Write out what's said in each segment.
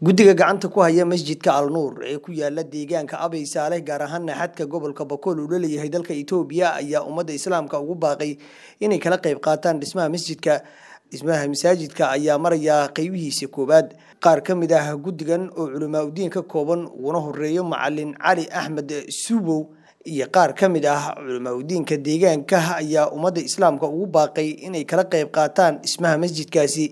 guddiga gacanta ku haya masjidka alnuur ee ku yaala deegaanka abay saaleh gaar ahaana xadka gobolka bakool uu la leeyahay dalka itoobiya ayaa ummadda islaamka ugu baaqay inay kala qayb qaataan dhismaha masjidka dhismaha masaajidka ayaa maraya qeybihiisa koowaad qaar ka mid ah guddigan oo culamaa udiin ka kooban uguna horeeyo macalin cali axmed subow iyo qaar ka mid ah culamaa udiinka deegaanka ayaa ummadda islaamka ugu baaqay inay kala qayb qaataan dhismaha masjidkaasi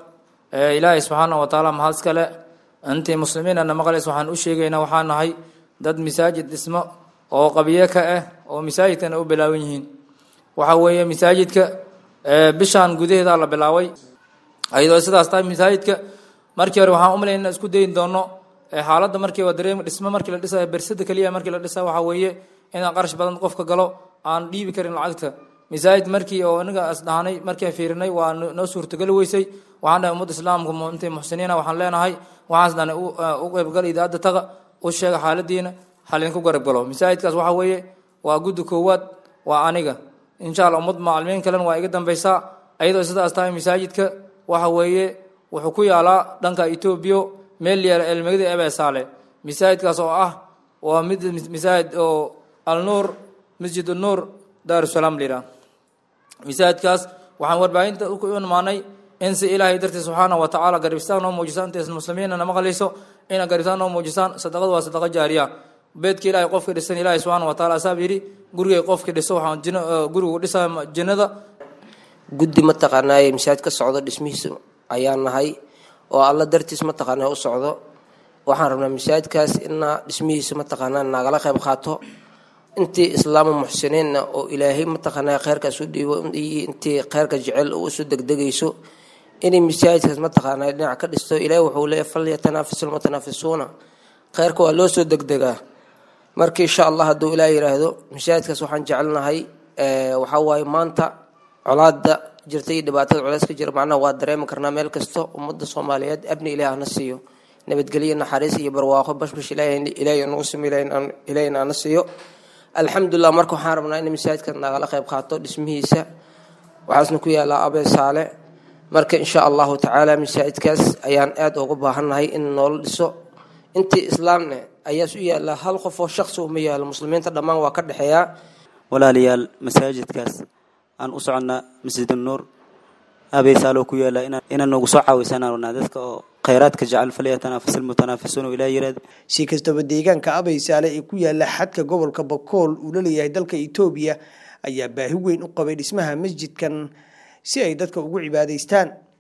ilaahay subxaana wa tacaala mahad iskale intii muslimiinana maqlays waxaan u sheegaynaa waxaa nahay dad masaajid dhismo oo qabiye ka ah oo masaajidkana u bilaaban yihiin waxa weeye masaajidka bishaan gudaheeda la bilaabay ayadoo sidaas tahay masaajidka markii hore waxaan umalayn inaan isku dayin doono xaaladda markii waa dareem dhismo markii la dhisayo bersada keliya markii la dhisayo waxaa weeye inaan qarash badan qofka galo aan dhiibi karin lacagta masaajid markii oo inaga isdhahanay markii aan fiirinay waa noo suurtageli weysay waxaan dhahay ummadda islaamka intay muxsiniina waxaan leenahay waxaas dhahnay u qaybgal idaadda taga u sheega xaaladiina halinku garab galo masaajidkaas waxaa weeye waa guddi koowaad waa aniga insha allah ummad macalimiin kalena waa iga dambaysaa ayadoo sidaas tahay masaajidka waxa weeye wuxuu ku yaalaa dhanka etoobiya meel yaala elmegada ebesaale masaajidkaas oo ah waa mid masaajid oo alnuur masjid nuur daarusalaam la yidhaha masaajidkaas waxaan warbaahinta u imaanay in si ilaahay dartiis subxaana wa tacaala garibistaan noo muujisaan intays muslimiinna nama qaliso ina garibistaan noo muujisaan sadaqadu waa sadaqa jaariya beedka ilaahay qofka dhisan ilaahay subxaana wa taala asaab yidhi gurigay qofka dhiso waxaan jin gurigu dhisaa jinnada guddi mataqaanaaye masaajid ka socdo dhismihiisa ayaan nahay oo alla dartiis mataqaanaa u socdo waxaan rabnaa masaajidkaas inaa dhismihiisa mataqaanaa nagala qayb qaato intii islaama muxsiniinna oo ilaahay mataqaanaa kheyrkaas u dhiibo intii kheyrka jecel oo usoo degdegayso inay masaajidkaas mataqaanaa dhinac ka dhisto ilaahay wuxuu leeyahy falyatanaafasu lmutanaafisuuna kheyrka waa loo soo degdegaa marka insha allah hadduu ilaah yiraahdo masaajidkaas waxaan jecelnahay waxaa waaye maanta colaada jirta iyo dhibaatada culeys ka jira macnaha waa dareemi karnaa meel kasta ummadda soomaaliyeed abni ilaah hana siiyo nabadgelyo naxariis iyo barwaaqo bashbash ilaahay nagu simo ilaahayna ana siiyo alxamdulilah marka waxaan rabnaa in masaajidka nagala qayb qaato dhismihiisa waxaasna ku yaalaa abee saale marka insha allahu tacaala masaajidkaas ayaan aada uga baahannahay in noola dhiso intii islaamne ayaas u yaallaa hal qof oo shaqsi uma yaalo muslimiinta dhammaan waa ka dhexeeyaa walaalayaal masaajidkaas aan u soconnaa masjid nuur abeysaaloo ku yaala inaan noogu soo caawisanaa dadka oo khayraadka jecel falyatanaafasu lmutanaafisuun ilaa yiraahdo si kastaba deegaanka abeysaale ee ku yaala xadka gobolka bakool uu la leeyahay dalka itoobiya ayaa baahi weyn u qabay dhismaha masjidkan si ay dadka ugu cibaadaystaan